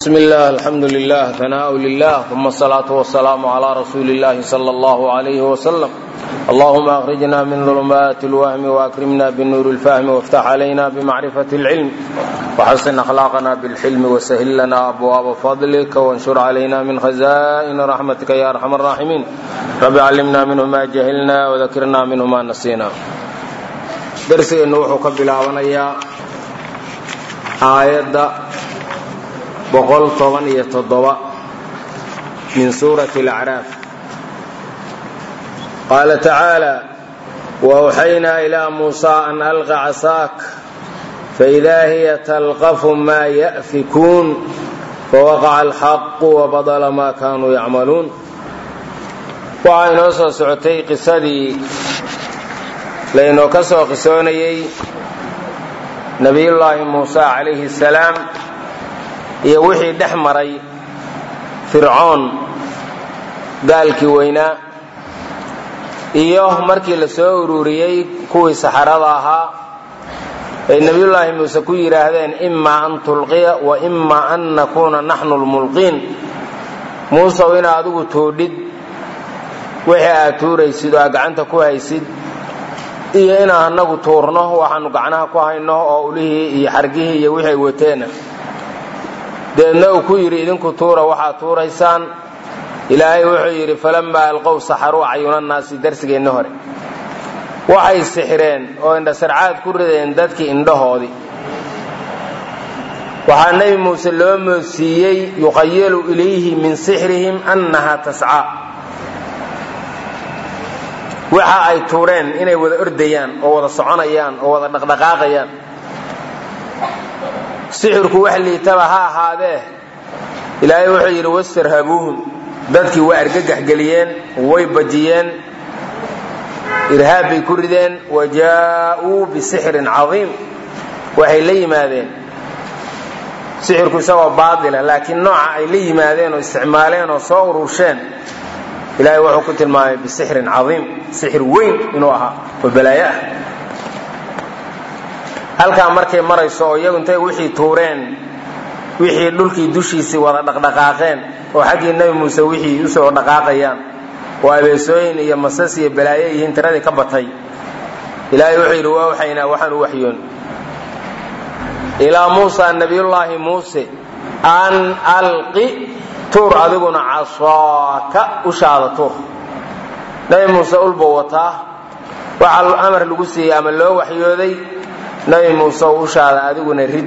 بسم الله الحمد لله ثناء لله ثم الصلاة والسلام على رسول الله صلى الله عليه وسلم اللهم أخرجنا من ظلمات الوهم وأكرمنا بالنور الفهم وافتح علينا بمعرفة العلم وحسن أخلاقنا بالحلم وسهل لنا أبواب فضلك وانشر علينا من خزائن رحمتك يا أرحم الراحمين رب علمنا منه ما جهلنا وذكرنا منه ما نسينا درسنا وحو كبلاونيا آية boqol toban iyo toddoba min suurati alacraaf qaala tacaala waawxaynaa ilaa muusaa an alqa casaak faidaa hiya talqafu maa ya'fikuun fawaqaca alxaqu wabadala maa kaanuu yacmaluun waxaa inoo soo socotay qisadii laynoo ka soo qisoonayey nabiyullaahi muusa calayhi salaam iyo wixii dhex maray fircoon gaalkii weynaa iyo markii la soo ururiyey kuwii saxarada ahaa ay nebiyullaahi muuse ku yidhaahdeen imaa an tulqiya wa imaa an nakuuna naxnu lmulqiin muusew inaa adigu tuudhid wixii aad tuuraysid oo aad gacanta ku haysid iyo inaan annagu tuurno waxaanu gacnaha ku hayno oo ulihii iyo xargihii iyo wixii ay wateena deedna uu ku yidhi idinku tuura waxaad tuuraysaan ilaahay wuxuu yidhi falammaa alqow saxaruu cayunannaasi darsigeenna hore waxay sixireen oo indhasarcaad ku rideen dadkii indhahoodii waxaa nebi muuse loo moodsiiyey yuqayalu ilayhi min sixrihim annaha tascaa waxa ay tuureen inay wada ordayaan oo wada soconayaan oo wada dhaqdhaqaaqayaan sixirku wax liitaba ha ahaadee ilaahay wuxuu yidhi wastarhabuuhum dadkii waa argagaxgeliyeen way bajiyeen irhaab bay ku rideen wa jaa'uu bisixrin cadiim waxay la yimaadeen sixirku isagoo baatila laakiin nooca ay la yimaadeen oo isticmaaleen oo soo urursheen ilaahay wuxuu ku tilmaamay bisixrin cadiim sixir weyn inuu ahaa oo balaayo ah halkaa markay marayso oo iyagu intay wixii tuureen wixii dhulkii dushiisii wada dhaqdhaqaaqeen oo xaggii nebi muuse wixii usoo dhaqaaqayaan oo abeesooyin iyo masas iyo balaayo yihiin tiradii ka batay ilaahay wuxuu yidhi waa waxaynaa waxaan u waxyoon ilaa muusa nabiyullaahi muuse an alqi tuur adiguna casaaka ushaada tuur nebi muuse ulbuu wataa waxaa amar lagu siiyey ama loo waxyooday nabi muuse ushaada adiguna rid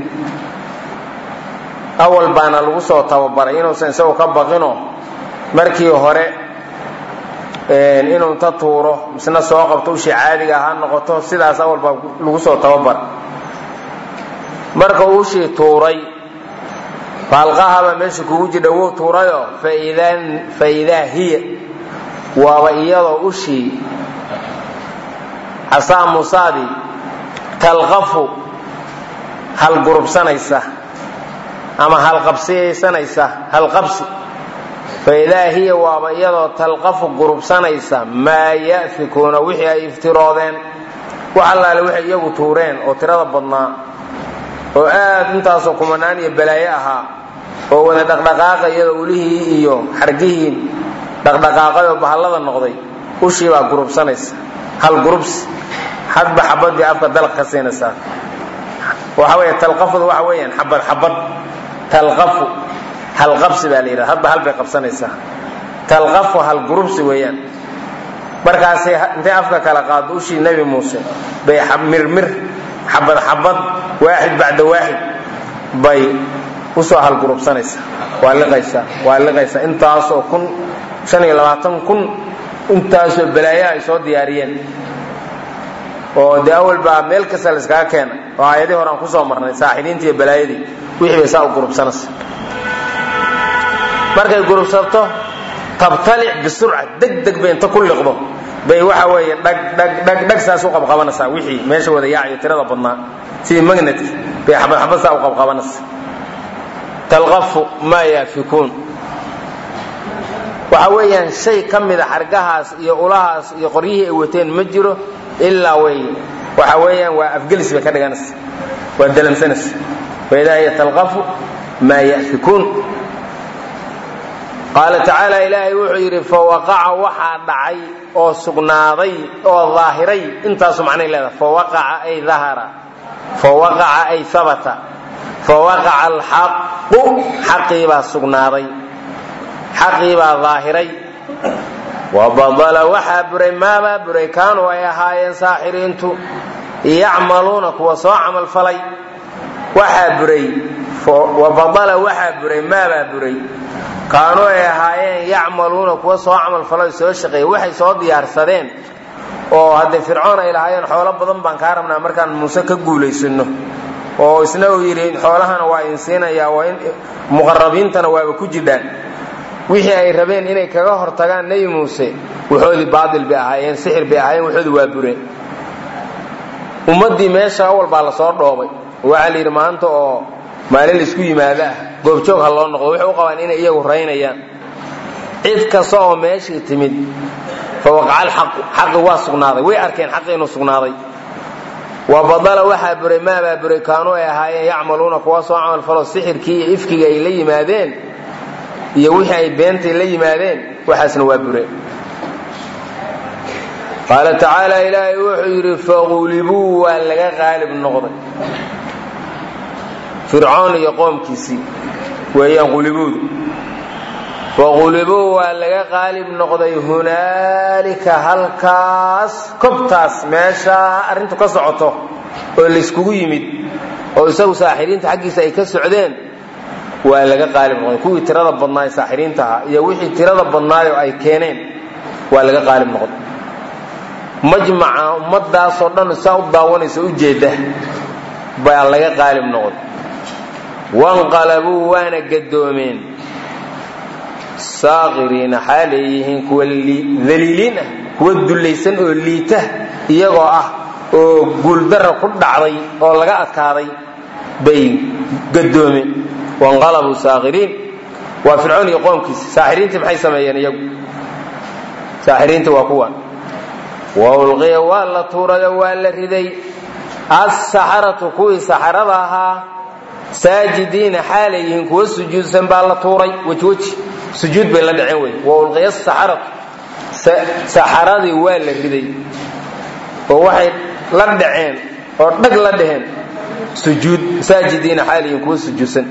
awal baana lagu soo tababaray inuusan isagu ka baqino markii hore inuu inta tuuro misna soo qabto ushii caadiga ha noqoto sidaas awal baa lagu soo tababaray marka ushii tuuray faalqahaba meesha kugu jidha wuu tuurayo faidaa hiya waaba iyadoo ushii casaa muusaadii talqafu halgurubsanaysa ama halqabsiyaysanaysa halqabsi faidaa hiya waaba iyadoo talqafu gurubsanaysa maa ya'fikuuna wixii ay iftiroodeen wax allaale waxay iyagu tuureen oo tirada badnaa oo aad intaasoo kumanaan iyo balaayo ahaa oo wada dhaqdhaqaaqa iyadoo ulihii iyo xargihii dhaqdhaqaaqay oo bahallada noqday ushii baa gurubsanaysa hal gurubsi hadba xabadii afka dalq ka siinaysaa waxa wey talqafdu waxa weeyaan xabad xabad talqafu halqabsi baa la yidhahda hadba hal bay qabsanaysaa talqafu halgurubsi weeyaan markaasay intay afka kala qaado ushii nebi muuse bay mirmir xabad xabad waaxid bacda waaxid bay usoo halgurubsanaysaa waa liqaysaa waa liqaysaa intaasoo kun shan iyo labaatan kun intaasoo balaayaha ay soo diyaariyeen oo de awal baa meel kasta la iskaga keena oo aayadii hore aan kusoo marnay saaxidiintii iyo balaayadii wixii bay saa u gurubsanaysa markay gurubsato tabtalic bisurca deg deg bay inta ku liqdo bay waxa weeye dhag dhag dhag dhag saas u qabqabanaysaa wixii meesha wada yaacayo tirada badnaa sidii magnetki bay xabad xabad saa u qabqabanaysa talqafu maa yaafikuun waxa weeyaan shay ka mida xargahaas iyo ulahaas iyo qoryihii ay wateen ma jiro ilaa way waxa weeyaan waa afgelis bay ka dhiganaysa waa dalamsanaysa faidaa hiya talqafu maa yafikuun qaala tacaala ilaahay wuxuu yidhi fawaqaca waxaa dhacay oo sugnaaday oo daahiray intaasu macnay leedahay fawaqaca ay dahara fawaqaca ay habata fawaqaca alxaqu xaqiibaa sugnaaday xaqiibaa daahiray wabadala waxaa buray maabaa buray kaanuu ay ahaayeen saaxiriintu yacmaluuna kuwa soo camalfalay waxaa buray wabadala waxaa buray maabaa buray kaanuu ay ahaayeen yacmaluuna kuwa soo camalfalay soo shaqeeya waxay soo diyaarsadeen oo haddee fircoon ay lahaayeen xoolo badan baan kaa rabnaa markaan muuse ka guulaysano oo isna uu yidhi xoolahana waa idin siinayaa waa in muqarabiintana waaba ku jidhaan wixii ay rabeen inay kaga hortagaan nebi muuse waxoodii baatil bay ahaayeen sixir bay ahaayeen waxoodii waa bureen ummaddii meesha awal baa lasoo dhoobay waxaa la yidhi maanta oo maalin laisku yimaado ah goobjoog ha loo noqdo waxay u qabaan inay iyagu raynayaan cid kasta oo meeshii timid fa waqaca alxaqu xaqi waa sugnaaday way arkeen xaqi inuu sugnaaday wa badala waxaa buray maabaa buray kaanuu ay ahaayeen yacmaluuna kuwa soo camalfalo sixirkii iyo ifkiga ay la yimaadeen iyo wixii ay beentay la yimaadeen waxaasna waa bureen qaala tacaala ilaahay wuxuu yidhi faqulibuu waa laga qaalib noqday fircoon iyo qoomkiisii weeyaan qulibuudu faqulibuu waa laga qaalib noqday hunaalika halkaas kobtaas meeshaa arrintu ka socoto oo layskugu yimid oo isagu saaxiriinta xaggiisa ay ka socdeen waa laga qaalib noqday kuwii tirada badnaaye saaxiriinta ahaa iyo wixii tirada badnaayoo ay keeneen waa laga qaalib noqday majmaca ummadaasoo dhan saa u daawanaysa u jeeda baa laga qaalib noqday wanqalabuu waana gadoomeen saakiriina xaalay yihiin kuwa daliiliin ah kuwa dullaysan oo liita iyagoo ah oo guuldara ku dhacday oo laga adkaaday bay gadoomeen wanqalabuu saakiriin waa fircoon iyo qoomkiisa saaxiriintii maxay sameeyeen iyagu saaxiriintii waa kuwan wa ulqiya waa la tuurayo waa la riday assaxaratu kuwii saxarada ahaa saajidiina xaalay yihiin kuwa sujuudsan baa la tuuray wejweji sujuud bay la dhaceen wey wa ulqiya asaxaratu saxaradii waa la riday oo waxay la dhaceen oo dhag la dhaheen sujuud saajidiina xaalay yihiin kuwa sujuudsan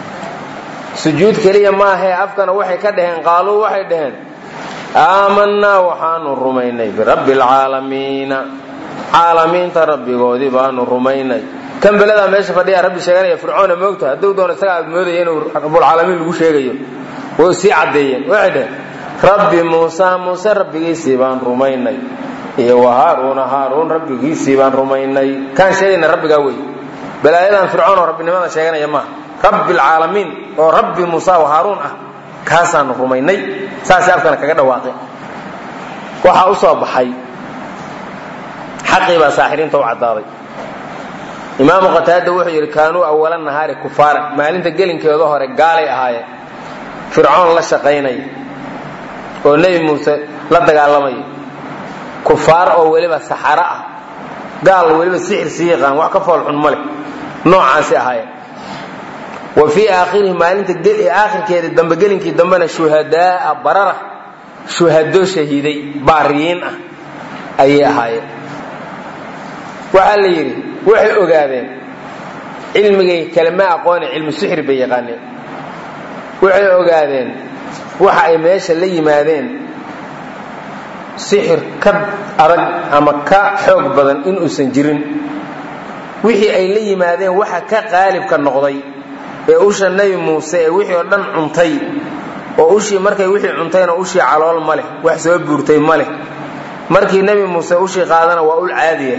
sujuud keliya maahee afkana waxay ka dhaheen qaaluu waxay dhaheen aamanaa waxaanu rumaynay birabbi alcaalamiina caalamiinta rabbigoodii baanu rumaynay kan beladaa meesha fadhiya rabbi sheeganaya fircoona moogta hadduu doono isaga aad moodaya inuu rabbulcaalamiin lagu sheegayo way sii caddeeyeen waxay dhaheen rabbi muusa muuse rabbigiisii baan rumaynay iyo wa haaruuna haaruun rabbigiisii baan rumaynay kaan sheegayna rabbigaa wey balaayadan fircoon oo rabbinimada sheeganaya maaha rabbi alcaalamiin oo rabbi muusa wa haaruun ah kaasaanu rumaynay saasay afkana kaga dhawaaqeen waxaa u soo baxay xaqii baa saaxiriinta u caddaaday imaamu qataada wuxuu yidhi kaanuu awala nahaari kufaaran maalinta gelinkeeda hore gaalay ahaayeen fircoon la shaqaynaya oo nebi muuse la dagaalamaya kufaar oo weliba saxaro ah gaal weliba sixir sii yaqaan wax ka foolxun ma leh noocaasi ahaayeen wa fii aakhirihi maalinta aakhirkeeda dambe gelinkii dambena shuhadaaa barara shuhado shahiiday baariyiin ah ayay ahaayeen waxaa la yidhi waxay ogaadeen cilmigay kalema aqoone cilmu sixir bay yaqaaneen waxay ogaadeen waxa ay meesha la yimaadeen sixir ka adag ama ka xoog badan inuusan jirin wixii ay la yimaadeen waxa ka qaalibka noqday ee usha nebi muuse ee wixii oo dhan cuntay oo ushii markay wixii cuntayna ushii calool ma leh wax soo buurtay ma leh markii nebi muuse ushii qaadana waa ul caadiya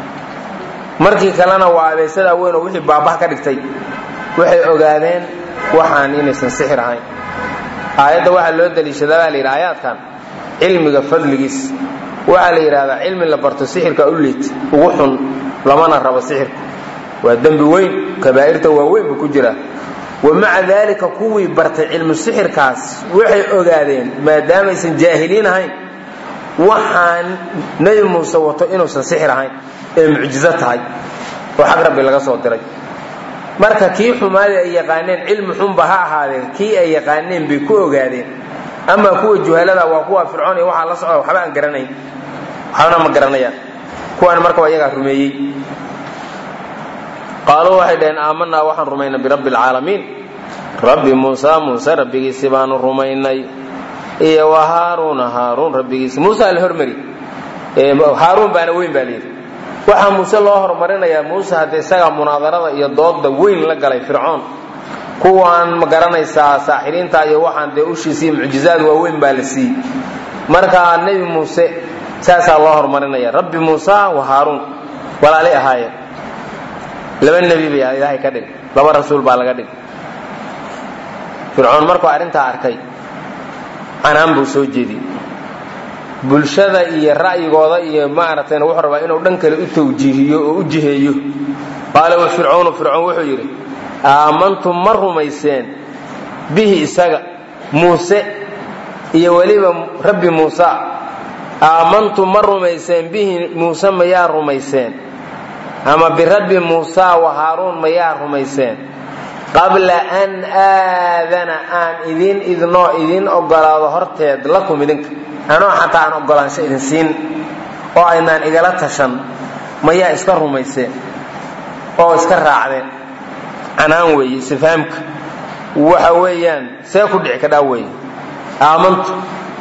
markii kalena waa abeesadaa weyn oo wixii baabah ka dhigtay waxay ogaadeen waxaan inaysan sixir ahayn aayadda waxaa loo daliishadaa baa la yidhi aayaadkan cilmiga fadligiis waxaa la yidhahdaa cilmi la barto sixirka u liit ugu xun lamana rabo sixirka waa dembi weyn kabaa'irta waaweyn buu ku jiraa wa maca daalika kuwii bartay cilmu sixirkaas waxay ogaadeen maadaamaysan jaahiliin ahayn waxaan nebi muuse wato inuusan sixir ahayn ee mucjizo tahay oo xag rabbi laga soo diray marka kii xumaada ay yaqaaneen cilmi xunba ha ahaadeen kii ay yaqaaneen bay ku ogaadeen amaa kuwa juhalada waa kuwa fircoon iyo waxaa la socda waxba aan garanayn waxbana ma garanayaan kuwaan marka waa iyagaa rumeeyey qaaluu waxay dhaheen aamanaa waxaan rumaynay birabbi alcaalamiin rabbi muusa muuse rabbigiisi baanu rumaynay iyo wa haaruuna haaruun rabbigiisi muusa la hormari haaruun baana weyn baa layidhi waxaa muuse loo horumarinayaa muuse hadde isagaa munaadarada iyo dooda weyn la galay fircoon kuwaan ma garanaysaa saaxiriinta iyo waxaan dee ushiisiiyo mucjizaad waaweyn baa la siiyey marka nebi muuse saasaa loo horumarinaya rabbi muusa wa haaruun walaalay ahaayeen laba nebi bay ilaahay ka dhig laba rasuul baa laga dhig fircoon markuu arrintaa arkay canaan buu soo jeediyey bulshada iyo ra'yigooda iyo maaragtayna wuxuu rabaa inuu dhan kale u tawjiihiyo oo u jiheeyo qaala fircoonu fircoon wuxuu yidhi aamantum ma rumayseen bihi isaga muuse iyo weliba rabbi muusa aamantum ma rumayseen bihi muuse mayaa rumayseen ama birabbi muusa wa haaruun mayaa rumayseen qabla an aadana aan idin idnoo idin ogolaado horteed lakum idinka anoo xataa aan ogolaansho idin siin oo aynaan igala tashan mayaa iska rumayseen oo iska raacdeen canaan weeye istifaamka waxa weeyaan see ku dhici kadhaa weeye aamantum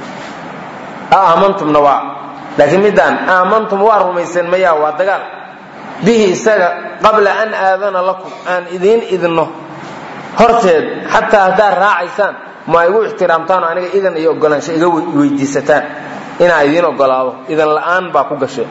aamantumna waa laakiin middaan aamantum waa rumayseen mayaa waa dagaal bihi isaga qabla an aadana lakum aan idiin idno horteed xataa haddaad raacaysaan ma igu ixtiraamtaan aniga idan iyo ogolaansho iga weydiisataan inaa idiin ogolaado idan la'aan baa ku gashe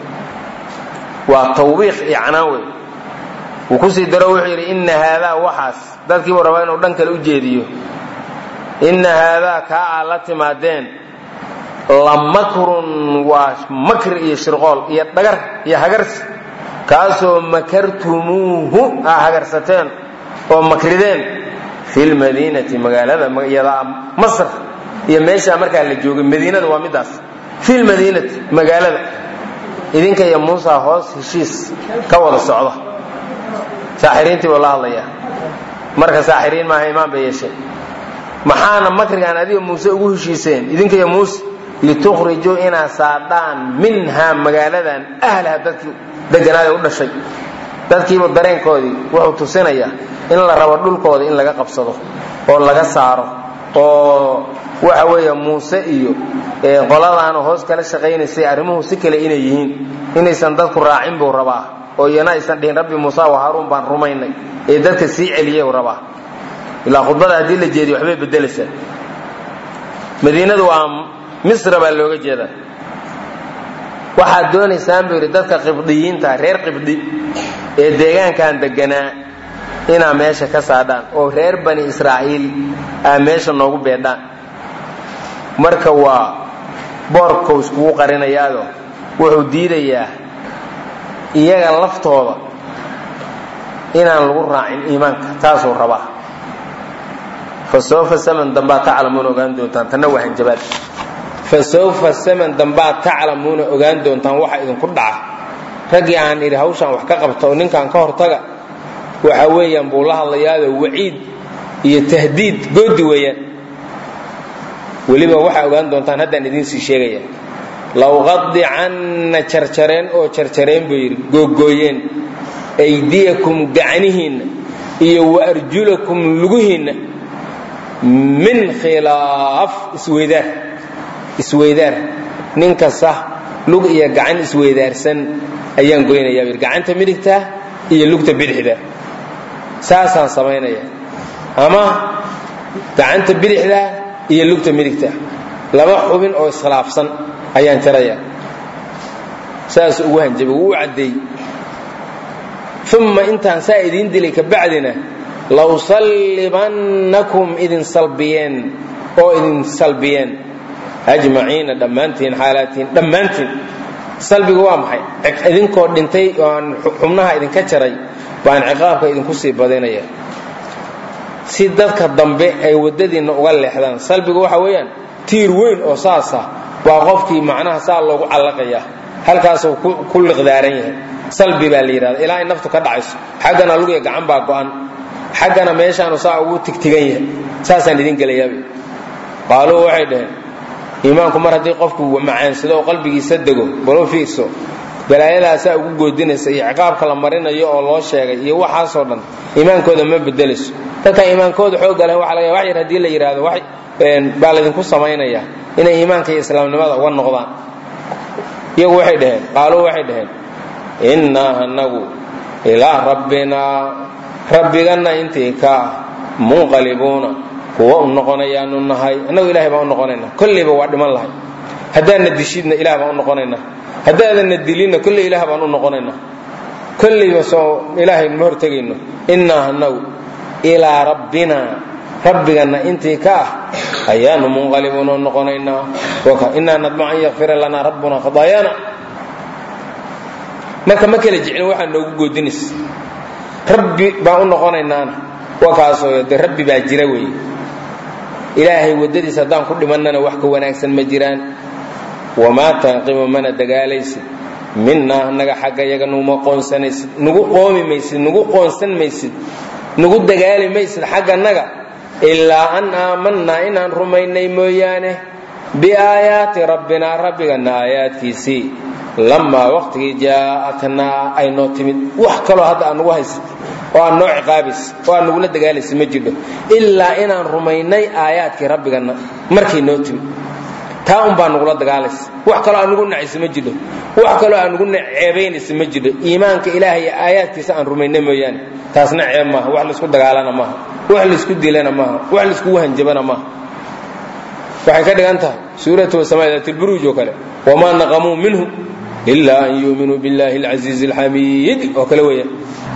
waa tawbiiq iyo canaan wey wuu kusii daro wuxuu yidhi inna haadaa waxaas dadkiibuu rabaa inuu dhan kale u jeediyo inna haadaa kaa aa la timaadeen la makrun waa makr iyo shirqool iyo dhagar iyo hagarsi kaasoo makartumuuhu aa hagarsateen oo makrideen fi lmadiinati magaalada yadaa masr iyo meeshaa markaa la joogay madiinada waa midaas fi lmadiinati magaalada idinka iyo muusa hoos heshiis ka wada socda saaxiriintii buu la hadlayaa marka saaxiriin maaha imaan bay yeesheen maxaana makrigaan adiga muuse ugu heshiiseen idinka iyo muuse litukhrijuu inaa saadhaan minhaa magaaladan ahlaha dadkii deganaada u dhashay dadkiiba dareenkoodii wuxuu tusinayaa in la rabo dhulkooda in laga qabsado oo laga saaro oo waxa weeye muuse iyo qoladaana hoos kala shaqaynaysay arrimuhu si kale inay yihiin inaysan dadku raacin buu rabaa oo iyana aysan dhihin rabbi muuse wa haaruun baan rumaynay ee dadka sii celiyey u rabaa ilaa khudbada haddii la jeediyo waxbay bedelaysaa madiinadu waa misra baa looga jeedaa waxaad doonaysaan buu yidhi dadka qibdiyiinta reer qibdi ee deegaankan deganaa inaa meesha ka saadhaan oo reer bani israa'iil aa meesha noogu beedhaan marka waa boorkau iskugu qarinayaado wuxuu diidayaa iyaga laftooda inaan lagu raacin iimaanka taasuu rabaa fa sawfa saman dambaa taclamuuna ogaan doontaan tanna waa hanjabaad fa sawfa saman dambaa taclamuuna ogaan doontaan waxa idinku dhaca raggii aan idhi hawshaan wax ka qabta oo ninkaan ka hortaga waxa weeyaan buu la hadlayaado waciid iyo tahdiid goodi weeyaan weliba waxaa ogaan doontaan haddaan idiin sii sheegaya lawqadicanna jarjareen oo jarjareen buu yidhi googooyeen aydiyakum gacnihiinna iyo wa arjulakum lugihiinna min khilaaf isweydaar isweydaar nin kasta lug iyo gacan isweydaarsan ayaan goynayaa buu yidhi gacanta midigta iyo lugta bidixda saasaan samaynaya ama gacanta bidixda iyo lugta midigta laba xubin oo iskhilaafsan ayaan jaraya saas ugu hanjabay wuu u caddeey uma intaan saa idiin dilay kabacdina lawsallibannakum idin salbiyeen oo idin salbiyeen ajmaciina dhammaantiin xaalaatihin dhammaantiin salbigu waa maxay idinkoo dhintay oo aan xubnaha idinka jaray baan ciqaabka idinku sii badinaya si dadka dambe ay waddadiinna uga leexdaan salbigu waxa weeyaan tiir weyn oo saasa waa qofkii macnaha saa loogu callaqaya halkaasuu ku liqdaaran yahay salbi baa la yidhahda ilaa ay naftu ka dhacayso xaggana lugiya gacan baa go'an xaggana meeshaanu saa ugu tigtigan yahay saasaan idin gelayaabay qaaluu waxay dhaheen iimaanku mar haddii qofku macaansado oo qalbigiisa dego balo fiirso balaayadaasaa ugu goodinaysa iyo ciqaabka la marinayo oo loo sheegay iyo waxaasoo dhan iimaankooda ma bedelayso dadka iimaankooda xooga leh waxa laga wax yar haddii la yidhaahdo wax baa laydinku samaynaya inay iimaanka iyo islaamnimada uga noqdaan iyagu waxay dhaheen qaaluu waxay dhaheen innaa anagu ilaa rabbinaa rabbiganna intii ka ah munqalibuuna kuwa u noqonayaanu nahay annagu ilahay baan u noqonaynaa kollayba waa dhiman lahay haddaadna dishidna ilah baan u noqonaynaa haddaadanna dilinna kolley ilaah baan u noqonaynaa kollayba soo ilaahay ma hortegayno innaa anagu ilaa rabbina rabbiganna intii ka ah ayaanu munqalibuuna u noqonaynaa innaa nadmac an yakfira lanaa rabbuna khadaayaana marka ma kala jeclin waxaa noogu goodinaysa rabbi baan u noqonaynaana waa kaasoo de rabbi baa jira weeye ilaahay waddadiisa haddaan ku dhimannana wax ka wanaagsan ma jiraan wamaa tanqimu mana dagaalaysid minnaa annaga xagga yaga nuguma qoonsanaysid nugu qoomi maysid nugu qoonsan maysid nugu dagaali maysid xaggannaga ilaa an aamannaa inaan rumaynay mooyaane biaayaati rabbinaa rabbigana aayaadkiisii lamaa waqtigii jaa'atnaa ay noo timid wax kaloo hadda aad nugu haysat oo aad noo ciqaabaysa oo aad nugula dagaalaysa ma jirho ilaa inaan rumaynay aayaadkii rabbiganna markay noo timid taa un baa nugula dagaalaysa wax kaloo aan nugu nacaysa ma jidho wax kaloo aan nugu ceebaynaysa ma jidho iimaanka ilaahay iyo aayaadkiisa aan rumayna mooyaane taasna ceeb maaha wax laysku dagaalana maaha wax laysku dilana maaha wax layskugu hanjabana maaha waxay ka dhigan tahay suuratu wasamaadatulburuuj oo kale wamaa naqamuu minhu ilaa an yuuminuu billahi alcasiizi alxamiid oo kale weeyaan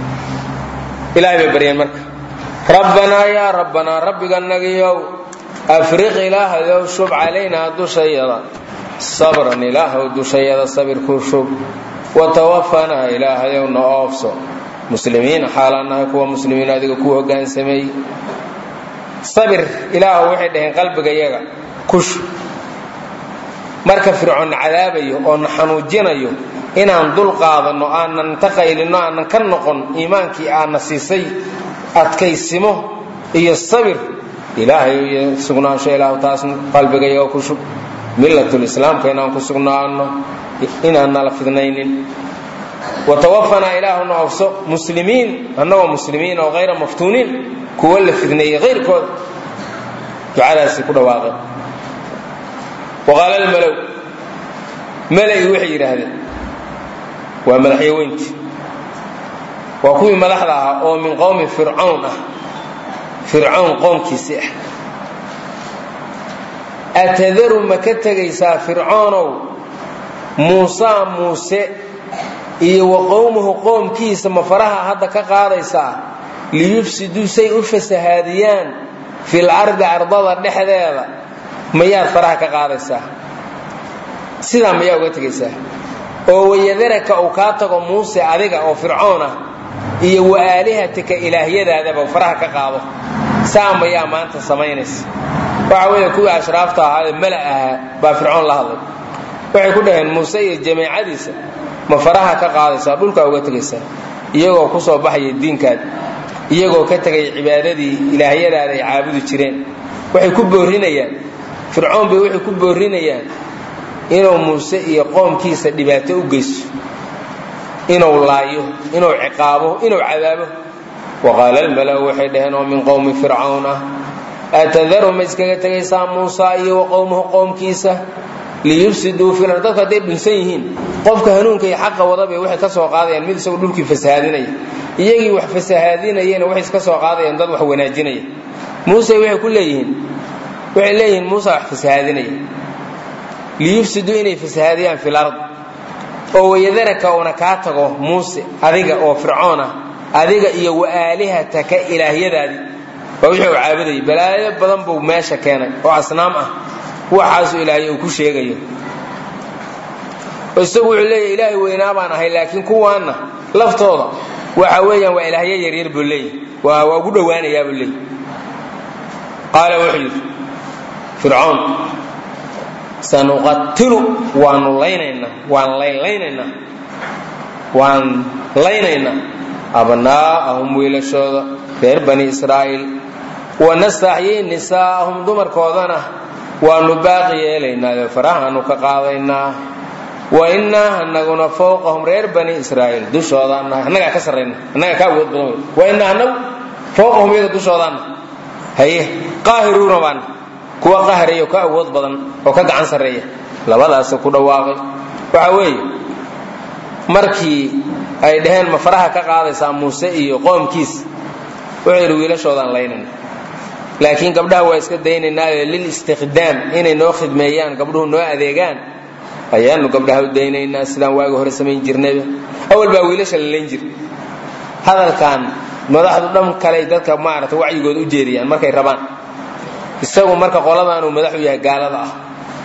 ilahay bay baryeen marka rabbanaa yaa rabbanaa rabbiganagiyow afriq ilaahayow shub calaynaa dushayada sabran ilaahow dushayada sabirkuu shub watawafanaa ilaahayow na oofso muslimiina xaalaan nahay kuwa muslimiin adiga kuu hogaansameeyey sabir ilaahu waxay dhaheen qalbigayaga kush marka fircoon na cadaabayo oo na xanuujinayo inaan dul qaadanno aanan ta qaylinno aanan ka noqon iimaankii aadna siisay adkaysimo iyo sabir ilaahay iyo sugnaansho ilaahu taas qalbigayaga ku shub millatulislaamka inaan ku sugnaano inaan nala fidnaynin watawafanaa ilaahuna ofso muslimiin annagoo muslimiin oo hayra maftuuniin kuwa la fidneeyey hayrkooda ducadaasi ku dhawaaqeen waqaala almalow malai waxay yidhaahdeen waa madaxyaweyntii waa kuwii madaxda ahaa oo min qowmi fircawn ah fircawn qoomkiisii ah atadaru ma ka tegaysaa fircoonow muusaa muuse iyo wa qowmuhu qoomkiisa ma faraha hadda ka qaadaysaa liyufsiduu say u fasahaadiyaan fil ardi ardada dhexdeeda mayaad faraha ka qaadaysaa sidaa mayaa uga tegaysaa oo wayadaraka uu kaa tago muuse adiga oo fircoon ah iyo wa aalihatika ilaahyadaadaba faraha ka qaado saa mayaa maanta samaynaysa waxa weeye kuwii ashraafta ahaa ee mala ahaa baa fircoon la hadlay waxay ku dhaheen muuse iyo jamiicadiisa ma faraha ka qaadaysaa dhulkaa uga tegaysaa iyagoo ku soo baxaya diinkaada iyagoo ka tegay cibaadadii ilaahyadaada ay caabudi jireen waxay ku boorinayaan fircoon bay waxay ku boorinayaan inuu muuse iyo qoomkiisa dhibaato u geysto inuu laayo inuu ciqaabo inuu cadaabo waqaala almala'u waxay dhaheen oo min qowmi fircawn ah atadaru ma iskaga tegaysaa muusa iyo wa qowmuhu qoomkiisa liyufsiduu fil ard dadku hadday dhunsan yihiin qofka hanuunka iyo xaqa wadabay waxay ka soo qaadayaan mid isagu dhulkii fasahaadinaya iyagii wax fasahaadinayena waxay iska soo qaadayaan dad wax wanaajinaya muuse waxay ku leeyihiin waxay leeyihiin muusa wax fasahaadinaya liyufsiduu inay fasahaadiyaan fil ard oo wayadaraka uuna kaa tago muuse adiga oo fircoon ah adiga iyo wa aalihataka ilaahyadaadii waa wixii uu caabudayay balaayo badan buu meesha keenay oo asnaam ah waxaasuu ilaahay uu ku sheegayo isagu wuxuu leeyahy ilaahay weynaa baan ahay laakiin kuwaanna laftooda waxa weeyaan waa ilaahyo yaryar buu leeyahy waa waa ugu dhowaanayaa buu leeyahy qaala wuxuu yidhi fircoon sanuqatilu waanu laynaynaa waan laylaynaynaa waan laynaynaa abnaa'ahum wiilashooda reer bani israa'iil wanastaxyii nisaa'ahum dumarkoodana waanu baaqi yeelaynaa farahaanu ka qaadaynaa wa innaa anaguna fawqahum reer bani israa'iil dushoodaanahay annagaa ka sarrayna annagaa ka awood badan wey wa innaa anagu fawqahum iyaga dushoodaana haye qaahiruuna baana kuwa qahraya oo ka awood badan oo ka gacan sarreeya labadaasa ku dhawaaqay waxa weeye markii ay dhaheen ma faraha ka qaadaysaa muuse iyo qoomkiis wuxuu yidhi wiilashoodaan laynayna laakiin gabdhaha waa iska daynaynaayo lil istikhdaam inay noo khidmeeyaan gabdhuhu noo adeegaan ayaanu gabdhaha u daynaynaa sidaan waagi hore samayn jirnayba awal baa wiilasha la layn jir hadalkan madaxdu dhan kale dadka maarata wacyigooda u jeediyaan markay rabaan isagu marka qoladaanuu madaxu yahay gaalada ah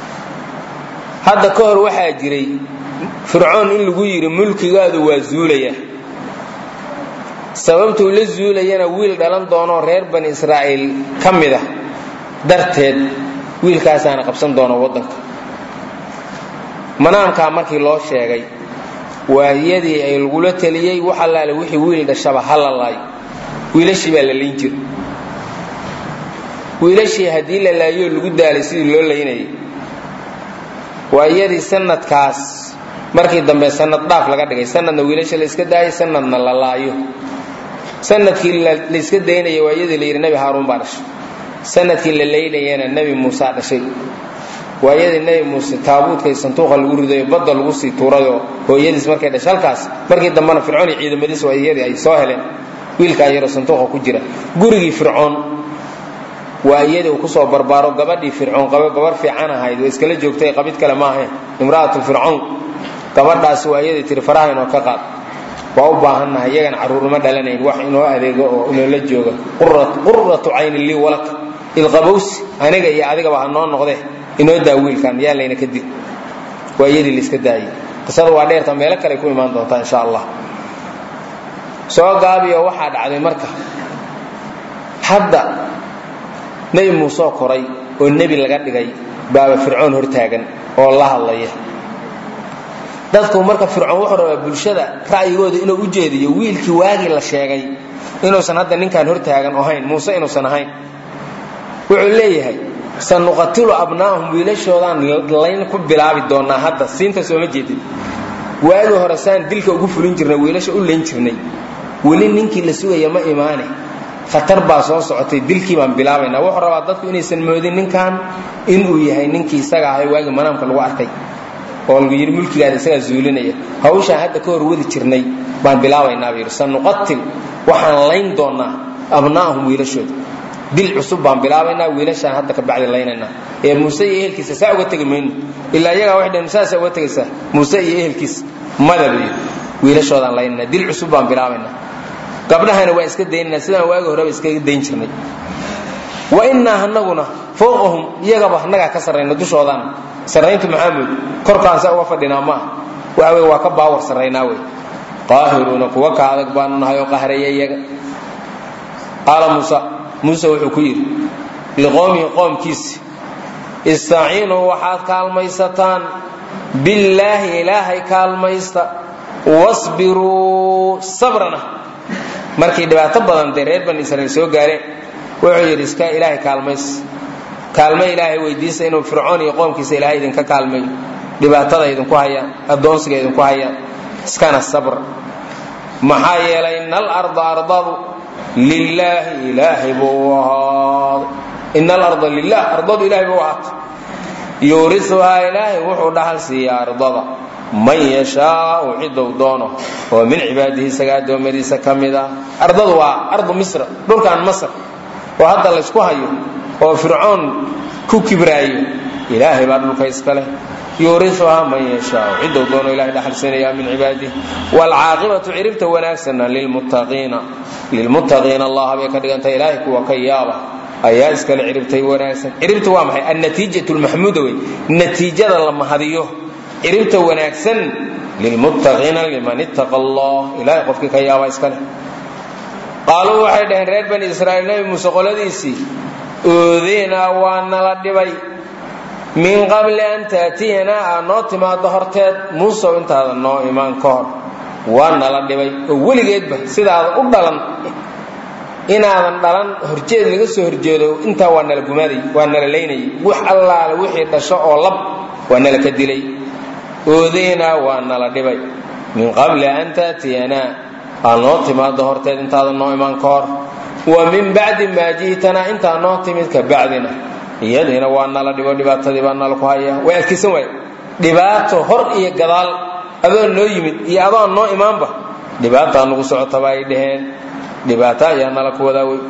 hadda ka hor waxaa jiray fircoon in lagu yidhi mulkigaadu waa zuulaya sababtuu la zuulayana wiil dhalan doonoo reer bani israa'iil ka mid ah darteed wiilkaasaana qabsan doona waddanka manaamkaa markii loo sheegay waayadii ay lagula teliyey wax allaale wixii wiil dhashaba ha la laayo wiilashii baa la layn jira wiilashii haddii la laayoo lagu daalay sidii loo laynayay waayadii sanadkaas markii dambe sanad dhaaf laga dhigay sanadna wiilasha la iska daayay sanadna la laayo sanadkii layska daynaya waayadii la yidhi nebi haaruun baa dhashay sanadkii la laynayana nebi muusaa dhashay waayadii nebi muuse taabuudkay santuuqa lagu ridayo badda lagu sii tuurayoo hooyadiis markay dhashay halkaas markii dambena fircoon iyo ciidamadiis waayadii ay soo heleen wiilkaa yaroo santuuqa ku jira gurigii fircoon waa iyadii uu kusoo barbaaro gabadhii fircoon qaba gabar fiican ahayd way iskala joogtay qabid kale ma ahayn imra'atu fircoon gabadhaasi waa iyadii tiri faraha inoo ka qaad waa u baahannahay iyagan carruurnimo dhalanayn wax inoo adeego oo inoola jooga quratu caynin lii walak ilqabowsi aniga iyo adigaba ha noo noqde inoo daa wiilkan yaa layna ka dil waa iyadii layska daayey qisada waa dheerta meelo kale ku imaan doontaa insha allah soo gaabiyo waxaa dhacday marka hadda nebi muusoo koray oo nebi laga dhigay baaba fircoon hortaagan oo la hadlaya dadku marka fircoon wuxuu rabaa bulshada ra'yigooda inuu u jeediyo wiilkii waagii la sheegay inuusan hadda ninkaan hortaagan ahayn muuse inuusan ahayn wuxuu leeyahay sanuqatilu abnaahum wiilashoodaan layn ku bilaabi doonaa hadda siinta sooma jeedin waagii hore saan dilka ugu fulin jirnay wiilasha u layn jirnay weli ninkii la sugaya ma imaane khatar baa soo socotay dilkii baan bilaabaynaa wuxuu rabaa dadku inaysan moodin ninkan inuu yahay ninkii isaga ahay waagii manaamka lagu arkay oo lagu yidhi mulkigaada isagaa zuulinaya hawshaan hadda ka hor wadi jirnay baan bilaabaynaa buu yidhi sanuqatil waxaan layn doonaa abnaahum wiilashooda dil cusub baan bilaabaynaa wiilashaan hadda ka bacdi laynaynaa ee muuse iyo ehelkiisa saa uga tegi mayno ilaa iyagaa waxay dhaheen saasa uga tegaysaa muuse iyo ehelkiisa mada buu yidhi wiilashoodaan laynaynaa dil cusub baan bilaabaynaa gabdhahana waa iska daynanaa sidaan waagi horeba iskaga dayn jirnay wa innaa anaguna fowqahum iyagaba annagaa ka sarrayna dushoodaan sarrayntu maxaamud korkaan saa uga fadhinaa maaha waxa wey waa ka baawar sarraynaa wey qaahiruuna kuwa ka adag baanu nahay oo qahraya iyaga qaala muusa muuse wuxuu ku yidhi liqowmihi qoomkiisi istaciinuu waxaad kaalmaysataan billaahi ilaahay kaalmaysta wasbiruu sabrana markay dhibaato badan dee reer bani israiil soo gaareen wuxuu yidhi iska ilaahay kaalmays kaalme ilaahay weydiista inuu fircoon iyo qoomkiisa ilaahay idinka kaalmayo dhibaatada idinku hayaan addoonsiga idinku hayaan iskana sabr maxaa yeelay ina alarda ardadu lilaahi ilaahay buu ahaaday ina alarda lilah ardadu ilahay buu ahaatay yuurisuhaa ilaahay wuxuu dhaxal siiyaa ardada man yashaau cidou doono oo min cibaadihi isaga addoommadiisa ka mid ah ardadu waa ardu misra dhulkan masr oo hadda laysku hayo oo fircoon ku kibraayo ilaahay baa dhulka iska leh yuuriuhaa man yashaau cidou doono ilahay dhaxalsiinaya min cibaadihi waalcaaqibatu ciribta wanaagsanna lilmuttaqiina lilmuttaqiina allah bay ka dhigantay ilaahay kuwa ka yaaba ayaa iskale ciribtay wanaagsan ciribta waa maxay annatiijatu lmaxmuuda wey natiijada la mahadiyo ciribta wanaagsan lilmuttaqiina liman ittaqa allah ilahay qofkii ka yaaba iska leh qaaluu waxay dhaheen reer bani israa'iil nebi muuse qoladiisii oodeenaa waa nala dhibay min qabli an taatiyanaa aa noo timaado horteed muusow intaada noo imaan ka hor waa nala dhibay oo weligeedba sidaada u dhalan inaadan dhalan horjeed laga soo horjeedo intaa waa nala gumaaday waa nala laynayay wax allaale wixii dhasho oo lab waa nala ka dilay oodeynaa waa nala dhibay min qabli an taatiyanaa aad noo timaado horteed intaadan noo imaan ka hor wa min bacdi maa ji'tanaa intaa noo timid ka bacdina iyadiina waa nala dhibo dhibaatadii baa nala ku haya way adkaysan waay dhibaato hor iyo gadaal adoon noo yimid iyo adoon noo imaanba dhibaataa nagu socotaba ay dhaheen dhibaato ayaa nala ku wadaawey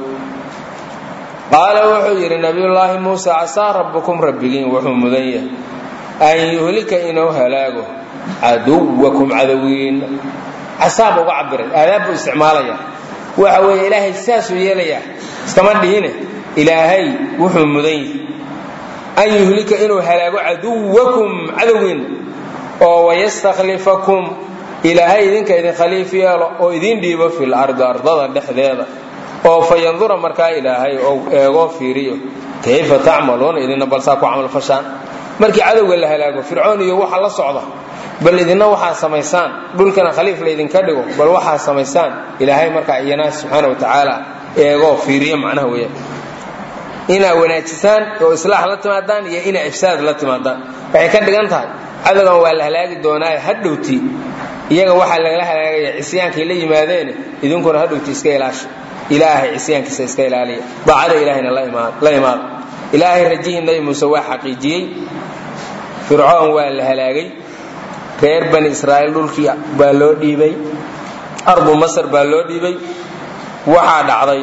qaala wuxuu yidhi nabiyullaahi muuse casaa rabbukum rabbigiin wuxuu mudan yahay an yuhlika inuu halaago caduwakum cadowiinna casaaba uga cabiray aadaab buu isticmaalaya waxa weeye ilaahay saasuu yeelayaa iskama dhihine ilaahay wuxuu mudan yahay an yuhlika inuu halaago caduwakum cadowgiinna oo wayastakhlifakum ilaahay idinka idin khaliif yeelo oo idin dhiibo fil ardi ardada dhexdeeda oo fa yandura markaa ilaahay ou eegoo fiiriyo kayfa tacmaluuna idinna balsaa ku camal fashaan markii cadowga la halaago fircoon iyo waxa la socda bal idinna waxaa samaysaan dhulkana khaliif laydinka dhigo bal waxaa samaysaan ilaahay markaa iyana subxaana wa tacaala eegoo fiiriyo macnaha weeyaan inaa wanaajisaan oo islaax la timaadaan iyo inaa ifsaad la timaadaan waxay ka dhigan tahay cadowgan waa la halaagi doonaaye hadhowti iyaga waxaa lagala halaagaya cisyaankay la yimaadeene idinkuna hadhowti iska ilaasha ilaahay cisyaankiisa iska ilaaliya daacada ilaahayna la imaada ilaahay rajihii nabi muuse waa xaqiijiyey fircoon waa la halaagay reer bani israa'iil dhulkii baa loo dhiibay ardu masar baa loo dhiibay waxaa dhacday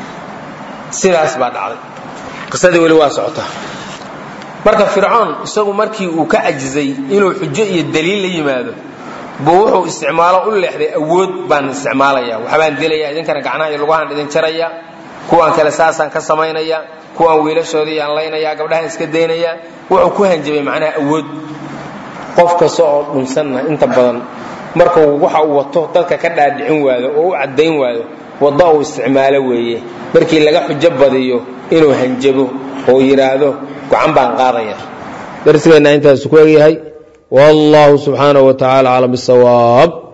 sidaas baa dhacday qisadii weli waa socotaa marka fircoon isagu markii uu ka cajizay inuu xujo iyo daliil la yimaado buu wuxuu isticmaalo u leexday awood baan isticmaalaya waxbaan dilaya idinkana gacnaha iyo lugahaan idin jaraya kuwaan kale saasaan ka samaynaya kuwaan wiilashoodii aan laynaya gabdhahaan iska daynaya wuxuu ku hanjabay macnaha awood qof kasta oo dhunsanna inta badan markuu waxa uu wato dadka ka dhaadhicin waado oo u caddayn waado waddo uu isticmaalo weeye markii laga xujo badiyo inuu hanjabo oo yidhaahdo gacan baan qaadaya darsigeenna intaasu ku egyahay wallahu subxaanaه wa tacala aclam bisawaab